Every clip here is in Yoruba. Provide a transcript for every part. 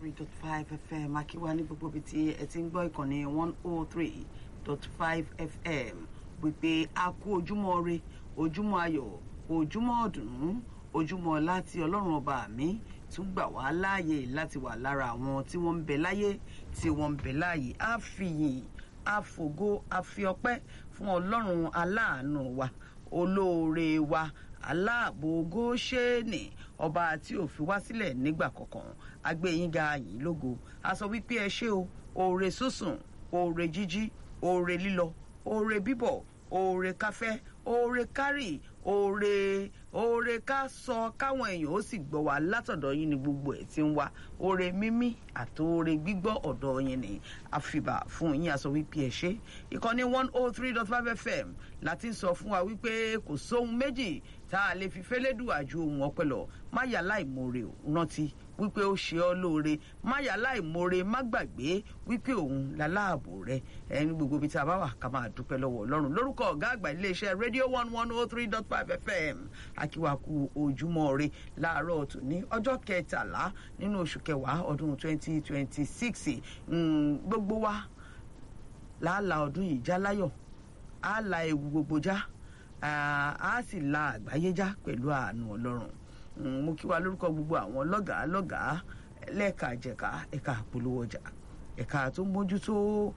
three dot five fm akíwá ní gbogbo ibi tí ẹ ti ń gbọ́ ìkànnì one oh three dot five fm wípé a kú ojúmọ́ re ojúmọ́ ayọ̀ ojúmọ́ ọ̀dùnnú ojúmọ́ láti ọlọ́run ọba mi tún gbà wá láàyè láti wà lára àwọn tí wọ́n ń bẹ láyé tí wọ́n ń bẹ láàyè á fi yìn á fògo á fi ọpẹ́ fún ọlọ́run aláàánú wa olóore wa aláàbò góṣẹ́ẹ̀nì ọba tí ò fi wá sílẹ̀ nígbà kankan agbẹ́yìnga yìí lógo a sọ wípé ẹ ṣé o oore sísùn oore jíjí oore lílọ oore bíbọ̀ oore káfẹ́ oore kárì oore oore ká sọ káwọn èèyàn ó sì gbọ́ wá látọ̀dọ̀ yín ni gbogbo ẹ̀ ti ń wá oore mímí àti oore gbígbọ́ ọ̀dọ̀ yín ni àfìbà fún yín aṣọ wípé ẹ ṣé ìkànnì one oh three dot five fm láti sọ fún wa wípé kò sóhun méjì tá a lè fi fẹ́lẹ́dùn àjò ohun ọpẹ́ lọ má yà láìmoore ò rántí wípé ó ṣe ọ́ lóore má yà láìmoore má gbàgbé wípé òun láláàbò rẹ ẹni gbogbo ibi tí a bá wà ká máa dúpẹ́ lọ́wọ́ ọlọ́run lórúkọ ọ̀gá àgbà iléeṣẹ́ rédíò one one oh three dot five fm akíwáku ojúmọ́ re láàárọ̀ tòní ọjọ́ kẹtàlá nínú oṣù kẹwàá ọdún twenty twenty six gbogbo wa láàlà ọdún yìí já láyọ̀ á la ewu gbogbo já á sì la àgbáyé já pẹ̀lú àánú ọlọ́run mo kí wa lórúkọ gbogbo àwọn lọ́gàá lọ́gàá lẹ́ẹ̀ka jẹ̀ka ẹ̀ka àpolówó ọjà ẹ̀ka tó ń mójútó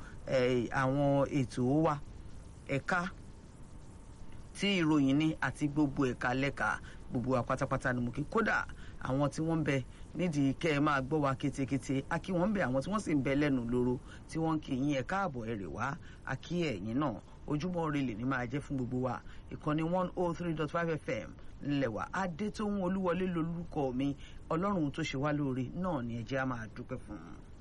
àwọn ètò wa ẹ̀ka tí ìròyìn ní àti gbogbo ẹ̀ka lẹ́ka gbogbo wa pátápátá ni mo kí kódà àwọn tí wọ́n ń bẹ nídìí kẹ́ ẹ máa gbọ́ wa kétékété a kí wọ́n ń bẹ àwọn tí wọ́n sì ń bẹ lẹ́nu lóró tí wọ́n ń kí yín ẹ káàbọ̀ ẹ rè wá a kí ẹ̀yin náà ojúmọ́ ire lè ní máa jẹ́ fún gbogbo wa ìkànnì one oh three dot five fm ńlẹ̀wà adétóhun olúwọlé lolúkọ mi ọlọ́run tó ṣe wá lóore náà ni ẹ jẹ́ á máa dúpẹ́ fún un.